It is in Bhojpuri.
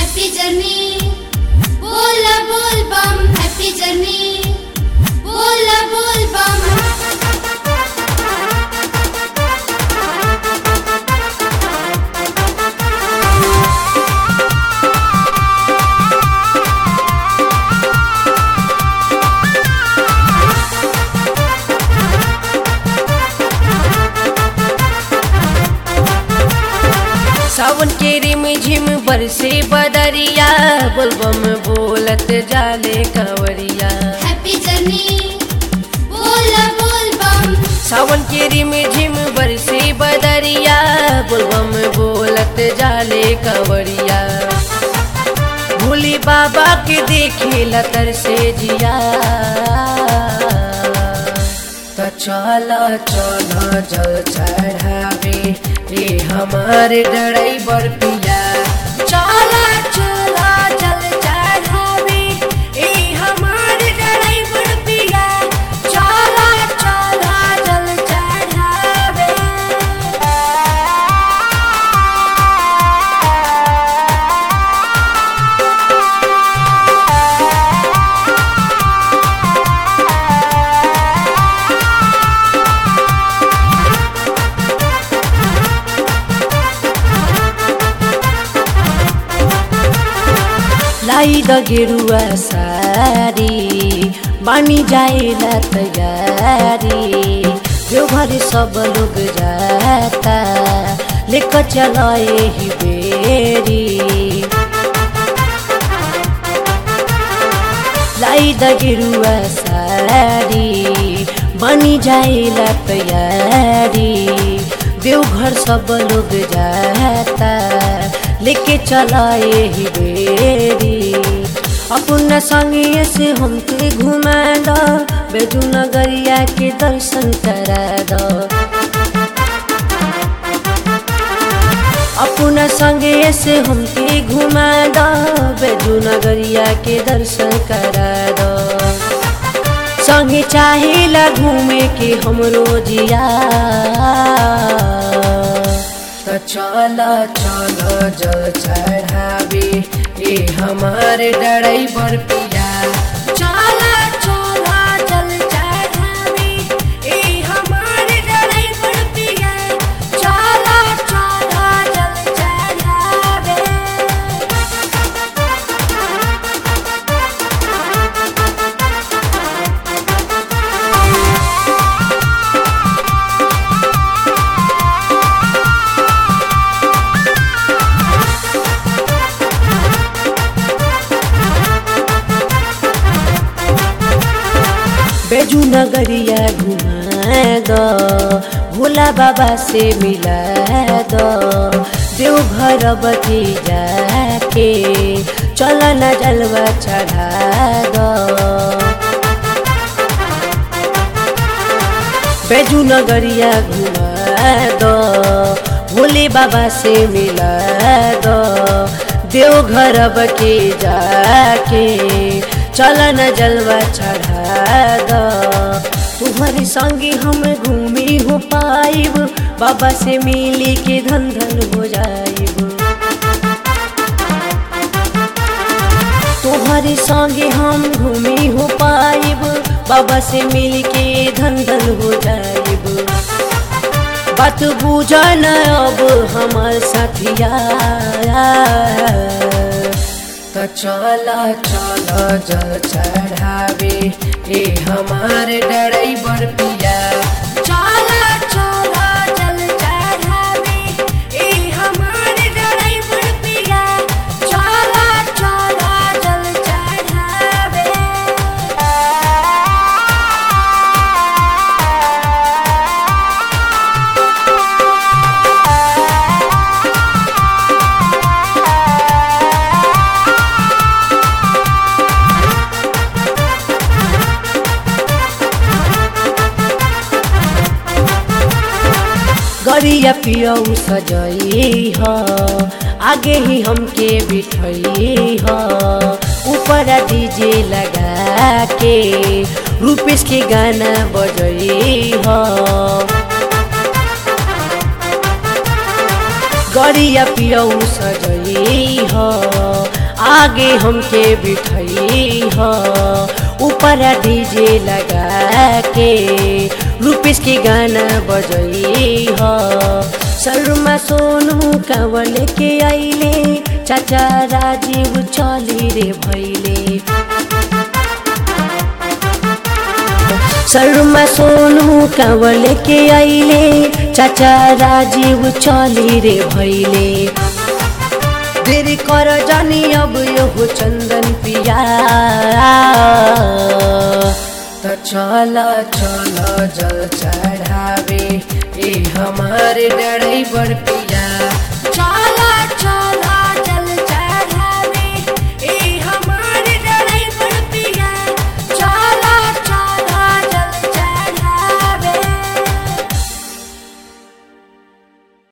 हैप्पी जर्नी बोला बोल बम हैप्पी जर्नी बोला बोल बम सावन के रिम झिम बरसे बदरिया बोलबम बोलत जाले कंवरिया हैप्पी जर्नी बोला बोल बम सावन के रिम झिम बरसे बदरिया बोलबम बोलत जाले कंवरिया भोले बाबा के देखे लतर से जिया तो चला चला जल चढ़ावे रे हमारे ड्राइवर पिया चला चला जल चढ़ावे ए हमारे ड्राइवर पिया चला चला जल चढ़ावे लाई द गेरुआ सारी बानी जाएला तैयारी जो घर सब लोग जाता लेकर चलाए ही बेरी लाई द गेरुआ सारी बनी जाएला तैयारी देवघर सब लोग जाता लेके चलाए ही बेरी अपना संगे से हमके घुमा दो बेजू नगरिया के दर्शन करा दो अपना संगे से हमके घुमा दो बेजू नगरिया के दर्शन करा दो संगे चाहेला घूमे के हमरो जिया तो चला चला जल चढ़ावे ए हमारे ड्राइवर पिया चला चला जल चढ़ावे ए हमारे ड्राइवर पिया चला चला जल चढ़ावे बेजू नगरिया घुमा दो भोला बाबा से मिला दो देवघर बती जाके चल न जलवा चढ़ा दो बेजू नगरिया घुमा दो भोले बाबा से मिला दो देवघर बके जाके चल न जलवा चढ़ा दो तुम्हारे संगे हम घूमी हो पाइब बाबा से मिली के धन धन हो जाइब तुम्हारे संगे हम घूमी हो पाइब बाबा से मिल के धन धन हो जाइब बात बुझन अब हमार साथिया तो चला चला जल चढ़ावे ए हमारे ड्राइवर पिया चला चला जल चढ़ावे ए हमारे ड्राइवर पिया चला चला जल चढ़ावे गरिया पियऊ सजई ह आगे ही हमके बिठई ह ऊपर डीजे लगा के रूपेश के गाना बजई ह गरिया पियऊ सजई ह आगे हमके बिठाई ह ऊपर डीजे लगा के रूपेश के गाना बजई ह शर्मा सोनू कांवल के आइले चाचा राजीव चली रे भैले शर्मा सोनू कांवल के आइले चाचा राजीव चली रे भैले देरी कर जानी अब यो चंदन पिया त चल चल जल चढ़ावे ए हमारे डराइवर पिया